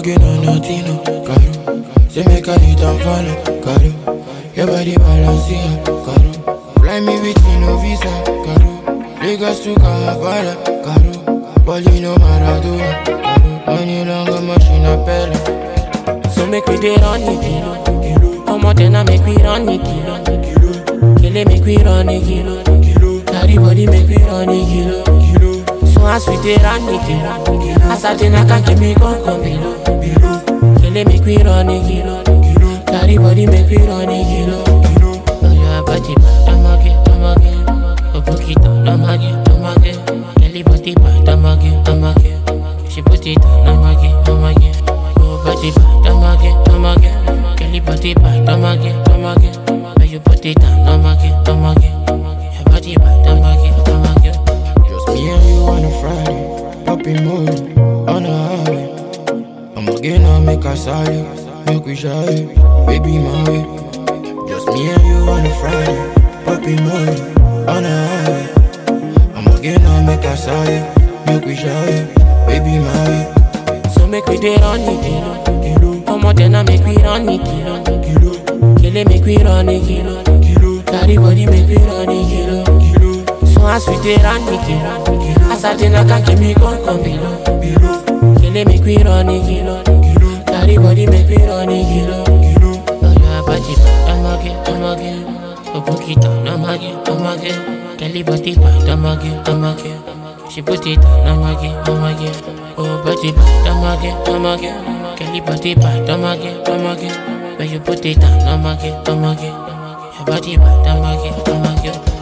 again on nothing, no, caro. Say make I lead and follow, caro. Your body balance, yeah, caro. Fly me with me, no visa, caro. Lagos to Kampala, caro. Paulino Maradona, caro. Money longer machine, a pella. So make we dey run the kilo. Omo then I make we run the kilo. Kele make we run the kilo. Carry body make we run the kilo. So as we dey run the kilo, as I then I can give me come come below. Kele make we run the kilo. Carry body make we run the kilo. Oh yeah, body bad, I'm again, I'm again. Oh book it down, I'm again, I'm again. Kelly body bad, I'm again, I'm again. She put it down, I'm again, I'm again. Oh body bad, I'm again, I'm again. Kelly body bad, I'm again, I'm again. When you put it down, I'm again, I'm again. Your body bad, I'm again, I'm again. Just me and you on a Friday, popping mood on the highway. I'm again, I'll make a solid, make we shy, baby my way. Just me and you on a Friday, popping mood on the highway. I'm again, I'll make a solid, make we shy, baby my way. So make we dey run the kilo. Omo then I make we run the kilo. Kele make we run the kilo. Carry body make we run the kilo. So as we dey run the kilo, as I then I can give me come come below. Kele make we run the kilo. Carry body make we run the kilo. Oh yeah, body bad, I'm again, I'm again. Oh book it down, I'm again, I'm again. Kelly body bad, I'm again, I'm again. She put it down, I'm again, I'm again. Oh body bad, I'm again, I'm again. Kelly body bad, I'm again, I'm again. When you put it down, I'm again, I'm again. Your body bad, I'm again, I'm again.